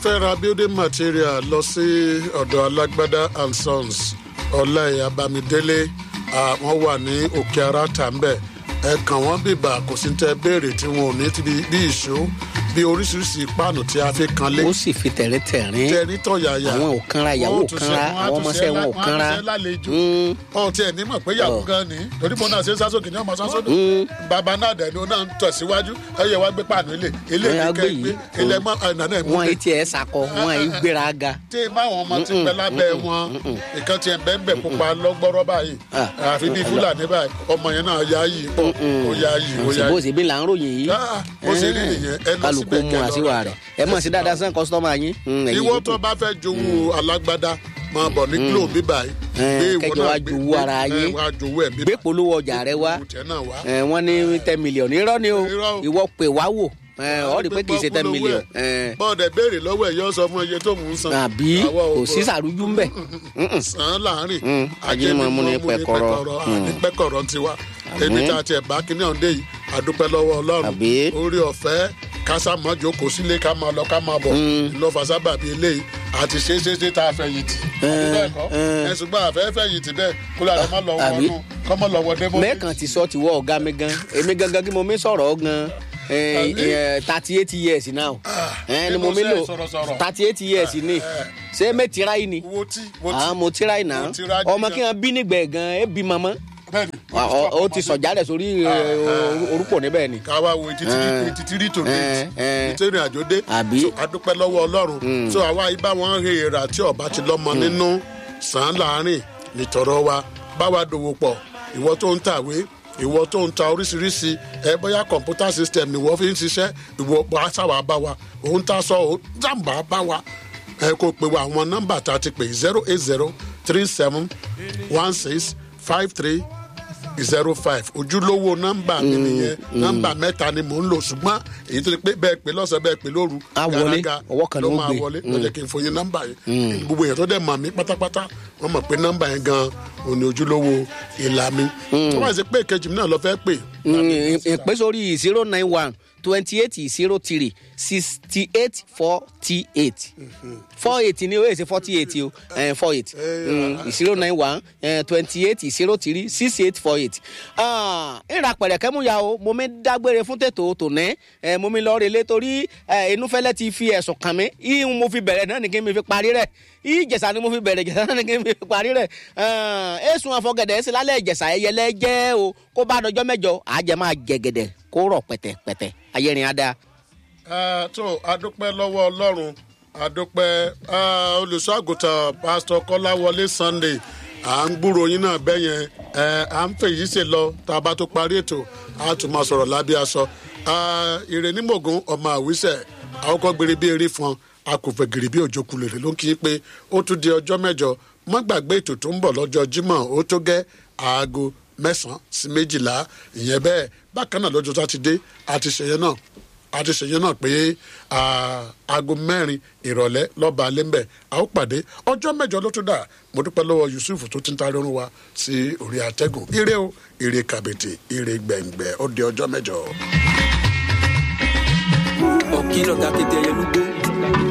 fẹ́ ra building material lọ sí ọ̀dọ̀ alágbádá and sons ọláìyá bámidélé àwọn wà ní òkè ara tàǹbẹ̀ ẹ kàn wọ́n bìbà kò sí tẹ béèrè tí wọn ò ní ti bí ìṣó bí oríṣiríṣi páànù tí a fi kan lé ó sì fi tẹ̀rẹ́tẹ̀rín tẹ̀rí tọ̀yàyà àwọn ò kanra ìyàwó ò kanra àwọn ọmọọṣẹ́ wọn ò kanra Mm. ọ̀ tiẹ̀ ní mọ̀ pé ìyàwó gan ni torí mo náà ṣe sásòkè ní ọmọ sásòkè bàbá náà dẹ̀ ni ó náà ń tẹ̀síwájú ẹ̀yẹ wá gbé páànù ilé ilé Ẹ á kíkẹ́ gbé gbé yìí. ilẹ̀ mọ́ ẹ̀nà náà mú wọn yìí tiẹ̀ sakọ wọn yìí gbéra ga tí báwọn ọmọ ti pẹ́ lábẹ́ wọn ìkan tiẹ̀ bẹ́ẹ̀ bẹ́ẹ̀ pupa lọ́gbọ́rọ́ báyìí Ah. àfi bíi fúlàní báyìí ọmọ yẹn náà yá yìí pọ̀ ó yá yìí ó yá bó yìí. ṣe bí là ń ròyìn yìí Ah, bó ṣe rí nìyẹn ẹ lọ kálukú síbẹ̀ mu kẹ́ lọ àtiwà rajà. rẹ̀ ẹ mọ̀ sí dáadáa sàn kọ́sítọ́mà yín. Mm, ẹ̀yin ìwọ yòókù. tó bá fẹ́ jowó alágbádá máa bọ̀ ní glo bíbá yìí. Eh, Gbé ìwọ kẹjọ náà wá gbé- jowó ara gbé- yín. eh, wá jowó ẹ̀ bíbá. gbé polówó ọjà rẹ wá Owó tiẹ̀ náà wá. ẹ, wọ́n ní ten million irọ́ ni o Irọ́ o. ìwọ pè wá wò ẹ, ọ rí i pé kì í ṣe ten Gbọ́ million polówó ẹ̀. ẹ, bọ́ọ̀dẹ̀ béèrè lọ́wọ́ ẹ̀ yọ sọ fún iye tó mú un san. àbí Àwa ò kò sí gbọ́. sàrújú ń bẹ̀ sàn án láàrin. Mm, ajínmọ̀ mú ní pẹ̀kọ̀rọ̀. àní pẹ̀kọ̀rọ̀ ti wá. ẹni tá a tiẹ̀ bá kíní ọ̀hún dé yìí àdúpẹ́ lọ́wọ́ ọlọ́run. Àbí? orí ọ̀fẹ́ kásá mọ́ jókòó sílé ká máa lọ ká máa bọ̀. ìlọ́fà sábà bíi eléyìí àti ṣe é ṣe é ṣe tá a fẹ̀yìntì. àbí bẹ́ẹ̀ kọ́ eh. ẹ ṣùgbọ́n àfẹ́ fẹ̀yìntì bẹ́ẹ̀ kó lára má lọ Àbí? wọnú kọ́ mọ́ lọ wọ débò. mẹ́ẹ̀kan ti sọ tiwọ́ ọ̀gá mi gan èmi gangan kí mo mi sọ̀rọ̀ gan thirty eight years now ẹ, ni mo mi lò sọ̀rọ̀sọ̀rọ̀. thirty eight years ni ṣé mẹ́ tira yìí ni wo tí wo tí. àwọn mo tira yìí náà Mo tira ọmọ jíjẹ. kí wọn bí nígbẹ̀ gan ẹ bí mọ́mọ́ bẹ́ẹ̀ni. ó ti sọ̀jálẹ̀ sórí ẹ, orúkọ níbẹ̀ ni. káwa wo etí Eh. etí tírí tó Eh, dé eh. ètò ìrìn àjò dé Àbí? So, adúpẹ́ lọ́wọ́ ọlọ́run so àwa ibà wọn he èrà tí ọba ti lọ́mọ nínú sàn án láàrin nìtọ̀rọ̀ wa báwa dòwò pọ̀ ìwọ tó ń tàwé ìwọ tó ń ta oríṣiríṣi ẹ bóyá kọ̀ǹpútà system ni wọ́n fi ń ṣiṣẹ́ ìwọ aṣáwà bá wa òun ta sọ òun jàǹbá bá wa ẹ kò pè wá àwọn nọ́mbà tá a ti pè zero eight zero three seven one six five three zero five ojúlówó nọ́mbà mi nìyẹn nọ́mbà mẹ́ta ni mò ń lò ṣùgbọ́n èyí tó ti pé bẹ́ẹ̀ pé lọ́sàn bẹ́ẹ̀ pé lóru Á wọlé, gàràgà ọwọ́ kan ló ló ń máa gbé. wọlé lọ́jọ́ kí n fòye nọ́mbà yẹn gbogbo èèyàn tó dẹ̀ mọ̀ mí pátápátá wọ́n mọ̀ pé nọ́mbà yẹn gan òun ni ojúlówó ìlà mi tó bá ṣe pé ìkejì mi náà lọ fẹ́ pè ìpè sórí zero nine one twenty eight zero three sixty eight forty eight four eight ni o èsì forty eight o four eight zero nine one twenty eight zero three six eight four eight. ìrà pẹ̀rẹ̀kẹ́ mú ya o mo mi dágbére fún tètò tòní eh, mo mi lọ relé torí eh, inúfẹ́lẹ́ ti fi ẹ̀sùn kàn mí ìhun mo fi bẹ̀rẹ̀ náà ni kí n fi parí rẹ̀ ìjẹ̀sà ni mo fi bẹ̀rẹ̀ ìjẹ̀sà náà ni kí n fi parí rẹ̀ èsùn àfọ̀gẹ̀dẹ̀ sí lálẹ́ ìjẹ̀sà ẹyẹlẹ́ jẹ́ o kó bá dọjọ́ mẹ́jọ àjẹ́ máa jẹ̀gẹ̀dẹ̀ kó rọ̀ pẹ̀tẹ̀pẹ̀tẹ̀ ayẹ́rin á dáa. Ah, tó adúpẹ́ lọ́wọ́ ọlọ́run adúpẹ́ ah, olùṣọ́àgùtàn pásítọ̀ kọ́láwọlé sunday à ń gbúrò yín náà bẹ́ẹ̀ yẹn ẹ à ń fèyí ṣe lọ tá a bá tó parí ètò a tún máa sọ̀rọ̀ lábẹ́ aṣọ Ah, ìrẹ̀nímọ̀gùn ọmọ àwísẹ̀ àwòkọ́ gbére bí eré fún a kò fẹ́ gèrè bí òjò kulèrè ló ń kí i pé ó tún di ọjọ́ mẹ́jọ má gbàgbé ètò tó ń bọ̀ lọ́jọ́ jímọ̀ ó tó gẹ́ aago mẹ́sàn-án sí méjìlá ìyẹn bẹ́ẹ̀ bákan náà lọ́jọ́ sátidé àti ṣèyẹn náà àti ṣèyẹn náà pé ah, aago mẹ́rin ìrọ̀lẹ́ lọ́ba alẹ́ńbẹ̀ a ó pàdé ọjọ́ mẹ́jọ ló tún dà mo dúpẹ́ lọ́wọ́ yusuf tó ti ń tarí orun wa sí orí àtẹ́gùn ire o ire kàbètè ire gbẹ̀ngbẹ̀ ó di ọjọ́ mẹ́jọ. ọ̀kìlọ̀ ta kété ẹyẹ lúgbó